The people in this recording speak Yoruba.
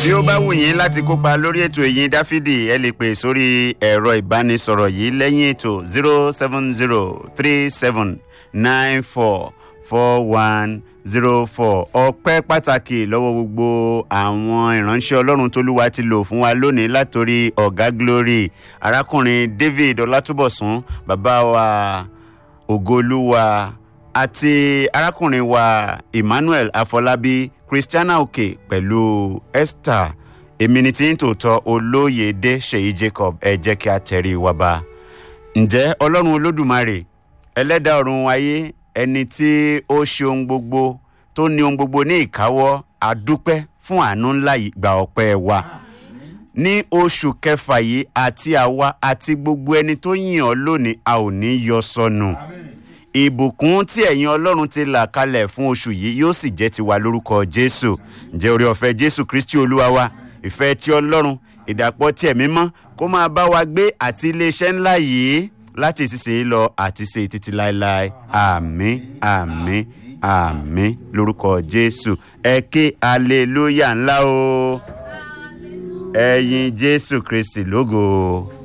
bí ó bá wù yín láti kópa lórí ètò ìyìn dáfídì ẹ lè pè sórí ẹ̀rọ ìbánisọ̀rọ̀ yìí lẹ́yìn ètò zero seven zero three seven nine four four one zero four ọpẹ́ pàtàkì lọ́wọ́ gbogbo àwọn ìránṣẹ́ ọlọ́run tólúwa ti lò fún wa lónìí látòrí ọ̀gá glory arákùnrin david ọlátúbọ̀sún bàbá wa ògolúwa àti arákùnrin wa emmanuel afọlábí christiana òkè pẹ̀lú esther èmi ni tí ń tòótọ́ olóyèdè ṣèyí jacob ẹ jẹ́ kí a tẹ̀rí wa bá ǹjẹ́ ọlọ́run olódùmarè ẹlẹ́dàá ọ̀run ayé ẹni tí ó ṣe ohun gbogbo tó ní ohun gbogbo ní ìkáwọ́ àdúpẹ́ fún àánú ńlá yìí gba ọpẹ́ wa ní oṣù kẹfà yìí àti àwa àti gbogbo ẹni tó yìn ọ́ lónìí a ò ní yọ sọnù ìbùkún tí ẹ̀yin ọlọ́run ti là kalẹ̀ fún oṣù yìí yóò sì jẹ́ tiwa lórúkọ jésù ǹjẹ́ orí ọ̀fẹ́ jésù kristi olúwa wa ìfẹ́ tí ọlọ́run ìdàpọ̀ tí ẹ̀mí mọ́ kó máa bá wa gbé àti iléeṣẹ́ ńlá yìí láti ìsinsìnyí lọ àti ṣe títí láéláé àmín àmín àmín lórúkọ jésù ẹ ké aleluya ńlá o ẹyin jésù kristi lógo.